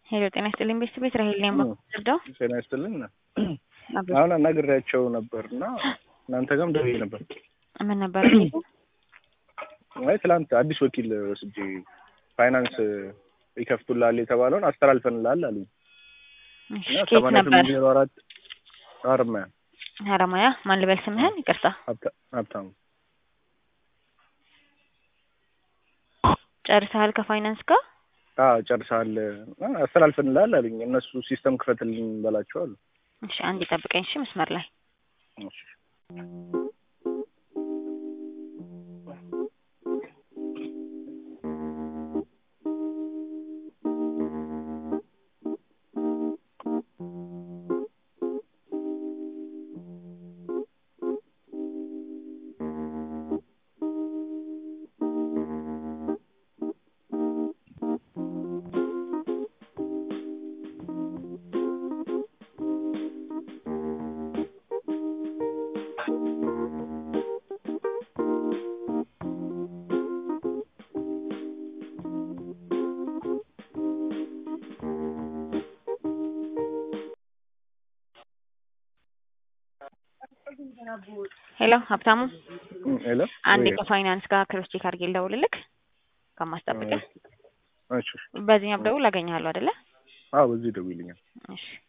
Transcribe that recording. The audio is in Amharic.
ሄሎ ጤና ይስጥልኝ ቤተሰብ እስራኤል ነኝ በምወስደው ጤና ይስጥልኝ አሁን አናግሬያቸው ነበር እና እናንተ ጋርም ደውዬ ነበር ምን ነበር አይ ትላንት አዲስ ወኪል ወስጄ ፋይናንስ ይከፍቱላል የተባለውን አስተላልፈንላል አሉኝ እና ኬት ሰማንያ ነበር ስምንት ዜሮ አራት ሀረማያ ሀረማያ ማን ልበል ስምህን ይቅርታ ሀብታ- ሀብታሙ ጨርሰሃል ከፋይናንስ ጋር አዎ ጨርሰሃል አ፣ አስተላልፈንላል አሉኝ እነሱ ሲስተም ክፈትልኝ በላቸው አሉ እሺ አንድ ጠብቀኝ እሺ መስመር ላይ እሺ። ሄሎ ሀብታሙ እም፣ ሄሎ አንዴ ወይ፣ ከፋይናንስ ጋር ክሮስ ቼክ አድርጌ ልደውልልክ ከማስጠብቅህ እሺ፣ እሺ። በዚህኛው ብደውል አገኘሃለሁ አይደለ አዎ በዚህ ደውይልኛል እሺ